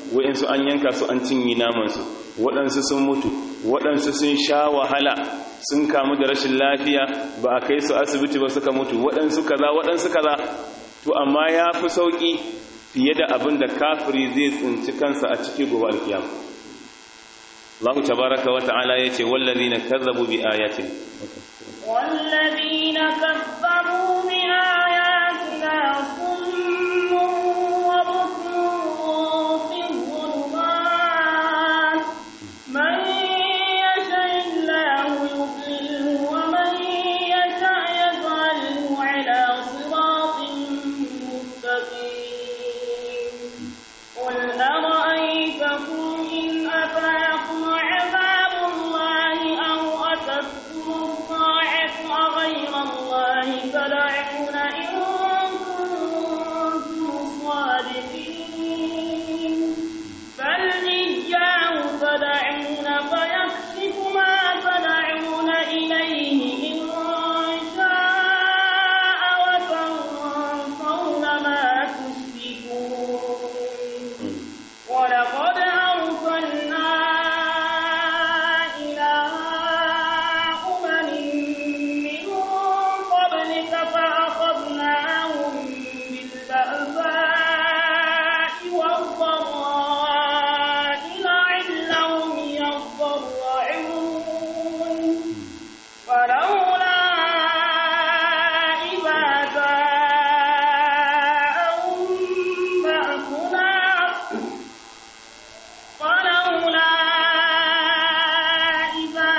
wa'insu an yanka su an cinye namansu waɗansu sun mutu waɗansu sun sha wahala sun kamu da rashin lafiya ba a kai su asibiti ba suka mutu waɗansu kaza waɗansu kaza to amma ya fi sauƙi fiye da abin da kafiri zai tsinci kansa a ciki gobe alkiyam Allah tabaraka wa ta'ala yace wallazina kazzabu bi ayatin
والذين كذبوا بآياتنا صم وبكم في الظلمات من يشاء الله يضلله ومن يشاء يجعله على صراط مستقيم قل أرأيتكم إن أتاكم عذاب الله أو أتتكم الصاعقة أغير الله تدعون إن كنتم صادقين بل إياه تدعون فيكشف ما تدعون إليه إن شاء وتنصون ما تشركون ولقد أرسلنا إلى أمم من قبلك فأخذناهم بالبأساء والضراء لعلهم يضرعون فلولا إذا جاءهم بأسنا فلولا إذا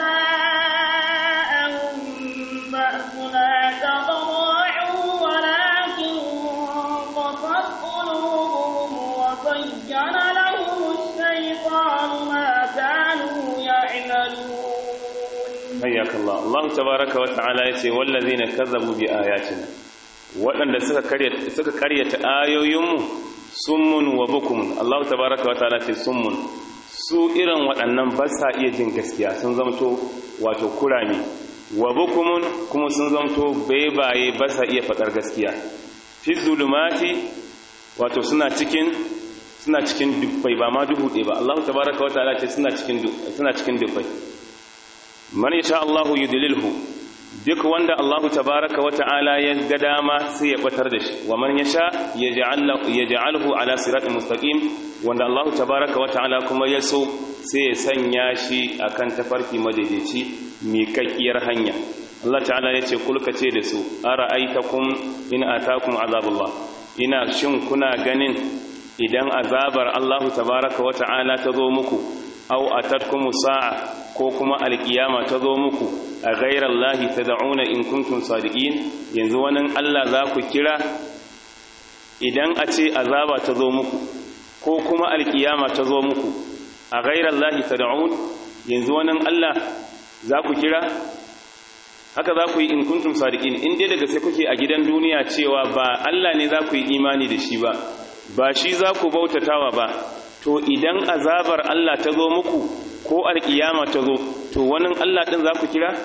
جاءهم بأسنا تضرعوا ولكن قصت قلوبهم وزين لهم الشيطان ما كانوا يعملون
hayyak Allah Allah tabaraka wa ta'ala yace wallazina kazzabu bi ayatina waɗanda suka karyata suka karyata ayoyinmu summun wa bukumun Allah tabaraka wa ta'ala ce summun su irin waɗannan ba sa iya jin gaskiya sun zamto wato kurami wa bukumun kuma sun zamto baibaye ba sa iya faɗar gaskiya fi zulumati wato suna cikin suna cikin dubbai ba ma duhu ɗaya ba Allah tabaraka wa ta'ala ce suna cikin suna cikin dubbai man yasha Allahu yudlilhu duk wanda Allahu tabaraka wa ta'ala ya ga dama sai ya batar da shi wa man yasha yaj'al yaj'alhu ala siratin mustaqim wanda Allahu tabaraka wa ta'ala kuma ya so sai ya sanya shi akan tafarki madaidaici miƙaƙiyar hanya Allah ta'ala ya ce kulka ce da su ara'aitakum in atakum azabullah ina shin kuna ganin idan azabar Allahu tabaraka wa ta'ala ta zo muku aw atatkum sa'a ko kuma alkiyama ta zo muku a ghairar lahi ta da'una in kuntum sadiqin yanzu wani Allah za ku kira idan a ce azaba ta zo muku ko kuma alkiyama ta zo muku a ghairar lahi ta da'un yanzu wani Allah za ku kira haka za ku yi in kuntum sadiqin in dai daga sai kuke a gidan duniya cewa ba Allah ne za ku yi imani da shi ba ba shi za ku bautatawa ba to idan azabar Allah ta zo muku ko alkiyama ta zo to wani Allah din za ku kira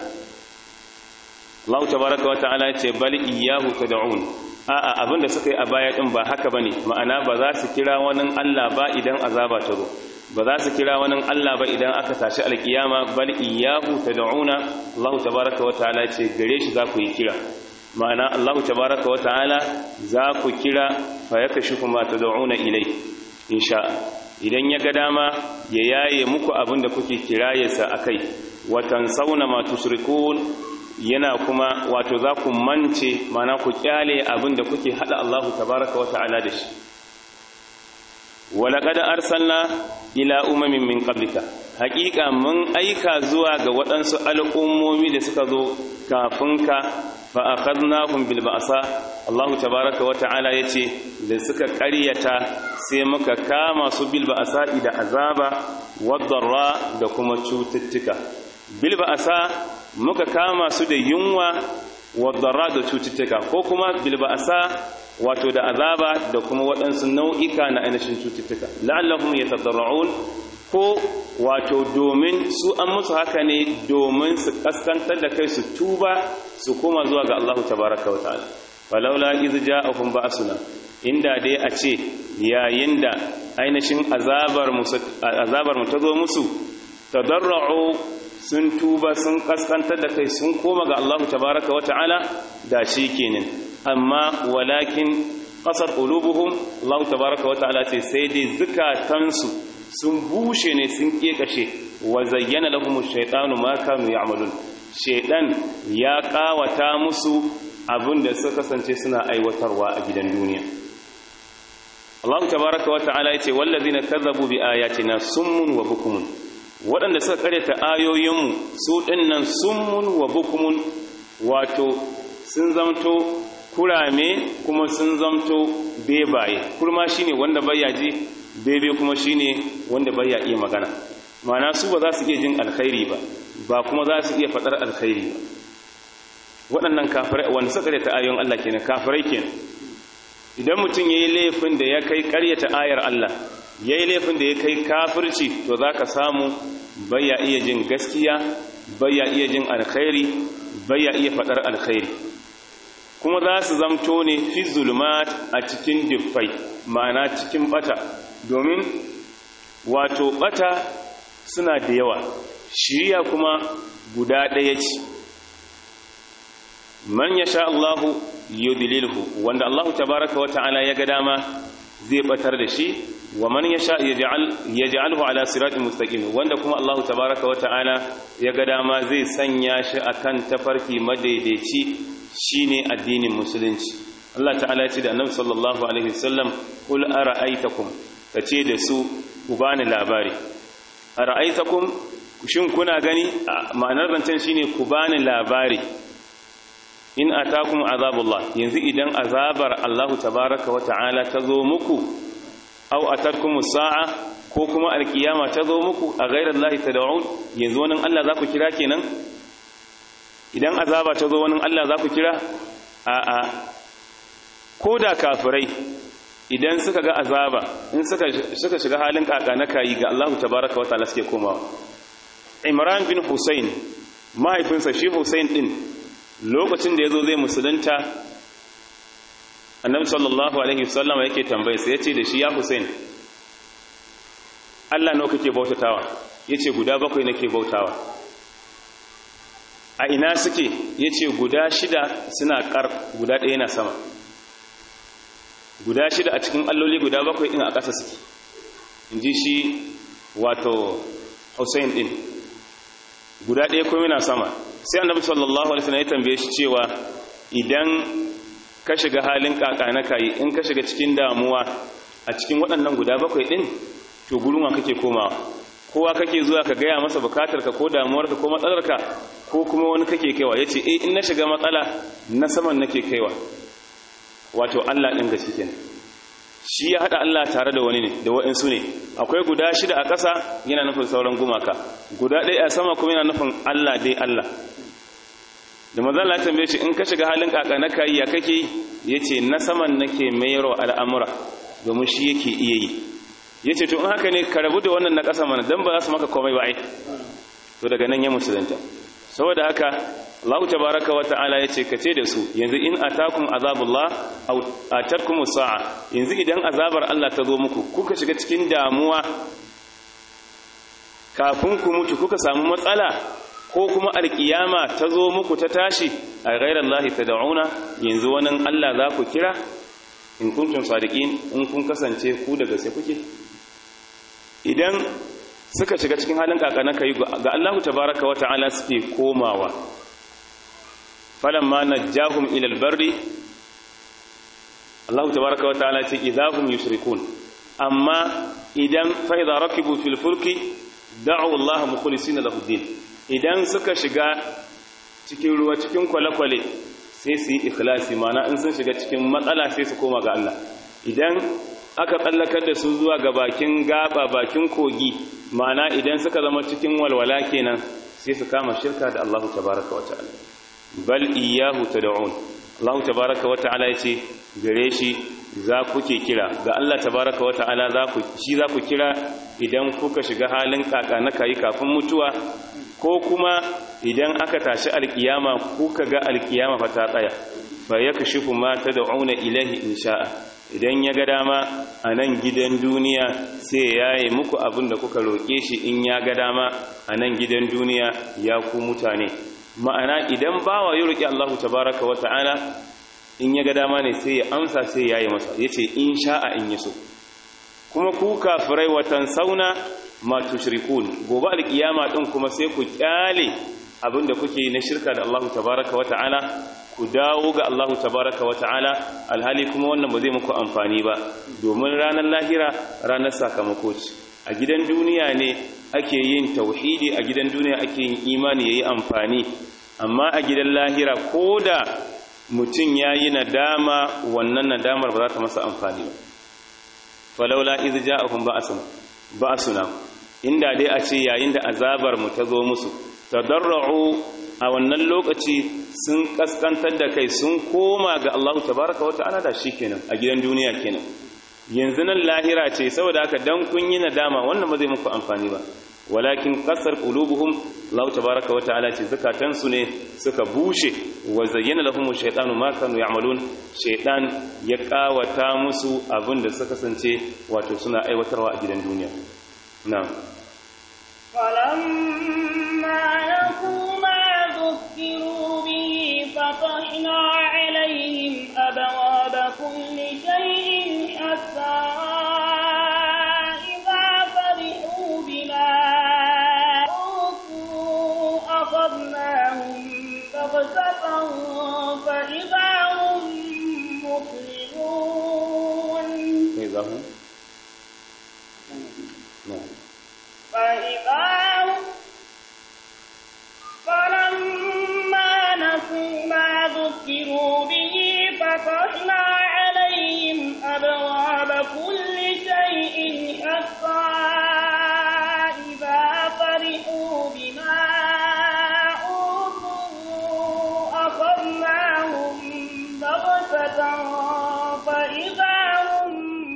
Allah tabaraka wa ta'ala ya ce bal iyyahu tad'un a'a abinda suka yi a baya din ba haka bane ma'ana ba za su kira wani Allah ba idan azaba ta zo ba za su kira wani Allah ba idan aka tashi alkiyama bal iyyahu tad'una Allah tabaraka wa ta'ala ce gare shi za ku yi kira ma'ana Allah tabaraka wa ta'ala za ku kira fa yakashifu ma tad'una ilai insha idan ya ga dama ya yaye muku abin da kuke kirayarsa a kai watan sauna ma tushrikun yana kuma wato za ku mance mana ku kyale abin da kuke hada Allahu tabaraka wa ta'ala da shi walaqad arsalna ila umamin min qablika haqiqa mun aika zuwa ga waɗansu al'ummomi da suka zo kafin ka fa akhadnahum bil ba'sa Allahu tabaraka wa ta'ala yace da suka ƙaryata sai muka kama su bil ba'sa da azaba wadarra da kuma cututtuka bil ba'sa muka kama su da yunwa wadarra da cututtuka ko kuma bil ba'sa wato da azaba da kuma waɗansu nau'ika na ainihin cututtuka la'allahum yatadarra'un ko wato domin su an musu haka ne domin su kaskantar da kai su tuba su koma zuwa ga Allah tabaraka wa ta'ala falaula iz ja'ahum ba'suna inda dai a ce yayin da ainihin azabar mu azabar mu ta zo musu tadarra'u sun tuba sun kaskantar da kai sun koma ga Allah tabaraka wa ta'ala da shi kenan amma walakin qasar qulubuhum Allah tabaraka wa ta'ala ce sai dai zukatansu sun bushe ne sun kekashe wa zayyana lahum ash-shaytanu ma kanu ya'malun shaytan ya kawata musu abinda suka kasance suna aiwatarwa a gidan duniya Allah tabaraka wa ta'ala yace wallazina kazzabu bi ayatina summun wa bukumun waɗanda suka karyata ayoyinmu su ɗinnan summun wa bukumun wato sun zamto kurame kuma sun zamto bebaye kurma shine wanda baya ji bebe kuma shine wanda baya iya magana ma'ana su ba za su iya jin alkhairi ba ba kuma za su iya faɗar alkhairi ba waɗannan kafirai wanda suka karyata ayoyin Allah kenan kafirai kenan idan mutum yayi laifin da ya kai karyata ayar Allah ya yi laifin da ya kai kafirci to za ka samu baya iya jin gaskiya baya iya jin alkhairi baya iya faɗar alkhairi kuma za su zamto ne fi zulmat a cikin diffai ma'ana cikin bata domin wato bata suna da yawa shiriya kuma guda ɗaya ce man ya sha Allahu yudlilhu wanda Allahu tabaraka wa ta'ala ya ga dama zai batar da shi wa man yasha yaj'al yaj'alhu ala siratin mustaqim wanda kuma Allah tabaaraka wa ta'ala ya ga dama zai sanya shi akan tafarki madaidaici shine addinin musulunci Allah ta'ala ya ce da Annabi sallallahu alaihi wasallam kul ara'aytakum kace da su ku bani labari ara'aytakum shin kuna gani ma'anar zancen shine ku bani labari in atakum azabullah yanzu idan azabar Allah tabaaraka wa ta'ala ta zo muku aw atatkum sa'a ko kuma alkiyama ta zo muku a ghairar Allah tad'un yanzu wannan Allah za ku kira kenan idan azaba ta zo wannan Allah za ku kira a a koda kafirai idan suka ga azaba in suka suka shiga halin kaka na kayi ga Allah tabaaraka wa ta'ala suke komawa Imran bin Hussein mahaifinsa shi Hussein din lokacin da yazo zai musulunta annabi sallallahu alaihi wasallam yake tambaye sai yace da shi ya Hussein Allah nawa kake bautatawa yace guda bakwai nake bautawa a ina suke yace guda shida suna kar guda ɗaya na sama guda shida a cikin alloli guda bakwai din a ƙasa suke inji shi wato Hussein din guda ɗaya kuma yana sama sai annabi sallallahu alaihi wasallam ya tambaye shi cewa idan ka shiga halin kaka na kayi in ka shiga cikin damuwa a cikin waɗannan guda bakwai ɗin to gurunwa kake komawa kowa kake zuwa ka gaya masa bukatarka ko damuwarka ko matsalarka ko kuma wani kake kaiwa ya ce eh in na shiga matsala na saman nake kaiwa wato Allah ɗin gaske kenan shi ya haɗa Allah tare da wani ne da wa'insu ne akwai guda shida a ƙasa yana nufin sauran gumaka guda ɗaya a sama kuma yana nufin Allah dai Allah da manzon Allah tambaye shi in ka shiga halin kaka na kai ya kake yace na saman nake mayarwa al'amura domin shi yake iya yi yace to in haka ne ka rabu da wannan na kasa mana dan ba za su maka komai ba ai to daga nan ya musulunta saboda haka Allah tabaaraka wa ta'ala yace kace da su yanzu in atakum azabullah aw atatkum sa'a yanzu idan azabar Allah ta zo muku kuka shiga cikin damuwa kafin ku mutu kuka samu matsala ko kuma alkiyama ta zo muku ta tashi a ghairar lahi ta da'una yanzu wani Allah za ku kira in kuntun sadiqin in kun kasance ku daga sai kuke idan suka shiga cikin halin kakana kai ga Allah tabaraka wa ta'ala suke komawa falamma najjahum ila albarri Allah tabaraka wa ta'ala ce idahum yushrikun amma idan fa idza rakibu fil fulki da'u Allah mukhlisina lahu din idan suka shiga cikin ruwa cikin kwale-kwale sai su yi ikhlasi mana in sun shiga cikin matsala sai su koma ga Allah idan aka tsallakar da su zuwa ga bakin gaba bakin kogi mana idan suka zama cikin walwala kenan sai su kama shirka da Allah tabaraka wa ta'ala bal iyyahu tad'un Allah tabaraka wa ta'ala yace gare shi za ku ke kira ga Allah tabaraka wa ta'ala za ku shi za ku kira idan kuka shiga halin kaka na kai kafin mutuwa ko kuma idan aka tashi alkiyama kuka ga alkiyama fa ta tsaya fa yakshifu ma tad'una ilahi insha'a idan ya ga dama a nan gidan duniya sai ya yi muku abin da kuka roƙe shi in ya ga dama a nan gidan duniya ya ku mutane ma'ana idan bawa ya roƙi Allah tabaraka wa ta'ala in ya ga dama ne sai ya amsa sai ya yi masa ya ce in sha'a in yi so kuma ku kafirai watan sauna ma tushrikun gobe alkiyama din kuma sai ku kyale abinda kuke na shirka da Allah tabaraka wa ta'ala ku dawo ga Allah tabaraka wa ta'ala alhali kuma wannan ba zai muku amfani ba domin ranar lahira ranar sakamako ce a gidan duniya ne ake yin tauhidi a gidan duniya ake yin imani yayi amfani amma a gidan lahira koda mutum yayi nadama wannan nadamar ba za ta masa amfani ba falaula iz ja'ahum ba'suna ba'suna inda dai a ce yayin da azabar mu ta zo musu tadarru a wannan lokaci sun kaskantar da kai sun koma ga Allah tabaraka wa ta'ala da shikenan a gidan duniya kenan yanzu nan lahira ce saboda haka dan kun yi nadama wannan ba zai muku amfani ba walakin qasar qulubuhum Allah tabaraka wa ta'ala ce zakatan su ne suka bushe wa zayyana lahum shaytanu ma kanu ya'malun shaytan ya kawata musu abinda suka kasance wato suna aiwatarwa a gidan duniya na'am
فلما نسوا ما ذكروا به فتحنا عليهم أبواب كل شيء حتى إذا فرحوا بما أوتوا أخذناهم بغتة فإذا هم مظلمون
إذا هم نعم
فإذا هم فلما نسوا ما ذكروا به فتحنا عليهم أبواب كل شيء حتى إذا فرحوا بما أوتوا أخذناهم بغتة فإذا هم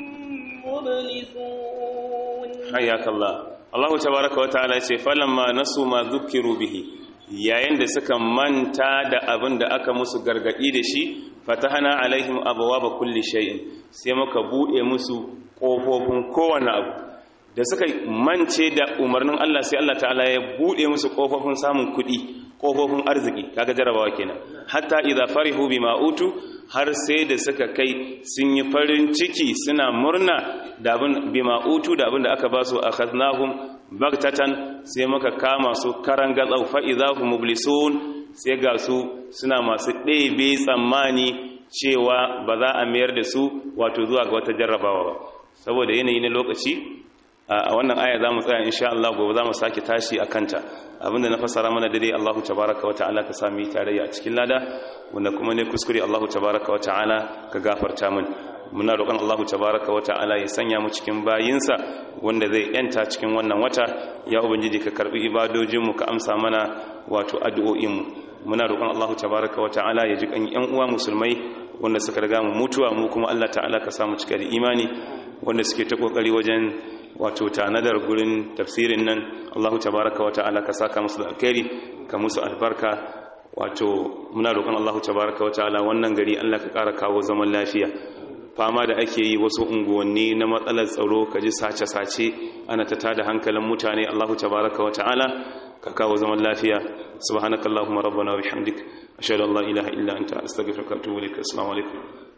مبلسون
حياك الله Allah tabaraka wa ta'ala ce falamma nasu ma dhukiru bihi yayin da suka manta da abin da aka musu gargadi da shi fatahana alaihim abwaaba kulli shay'in sai muka bude musu kofofin kowane abu da suka mance da umarnin Allah sai Allah ta'ala ya bude musu kofofin samun kuɗi kofofin arziki kaga jarabawa kenan hatta idza farihu bima utu har sai da suka kai sun yi farin ciki suna murna da abin bima utu da abin da aka ba su akhadnahum bagtatan sai muka kama su karan gatsau fa idahum mublisun sai ga su suna masu ɗebe tsammani cewa ba za a mayar da su wato zuwa ga wata jarrabawa ba saboda yanayi na lokaci a wannan aya za mu tsaya insha Allah gobe za mu sake tashi a kanta abinda na fassara mana dai Allahu tabaraka wa ta'ala ka sami tarayya a cikin lada wanda kuma ne kuskure Allahu tabaraka wa ta'ala ka gafarta min muna roƙon Allahu tabaraka wa ta'ala ya sanya mu cikin bayinsa wanda zai yanta cikin wannan wata ya ubangiji ka karbi ibadojin mu ka amsa mana wato addu'o'in mu muna roƙon Allahu tabaraka wa ta'ala ya ji kan yan uwa musulmai wanda suka riga mu mutuwa mu kuma Allah ta'ala ka samu cika da imani wanda suke ta kokari wajen wato tanadar gurin tafsirin nan Allahu tabaraka wa ta'ala ka saka musu da alkhairi ka musu albarka wato muna roƙon Allahu tabaraka wa ta'ala wannan gari Allah ka ƙara kawo zaman lafiya fama da ake yi wasu unguwanni na matsalar tsaro ka ji sace-sace ana ta tada hankalin mutane Allahu tabaraka wa ta'ala ka kawo zaman lafiya subhanakallahumma rabbana wa bihamdik ashhadu an la ilaha illa anta astaghfiruka wa atubu ilaik assalamu alaikum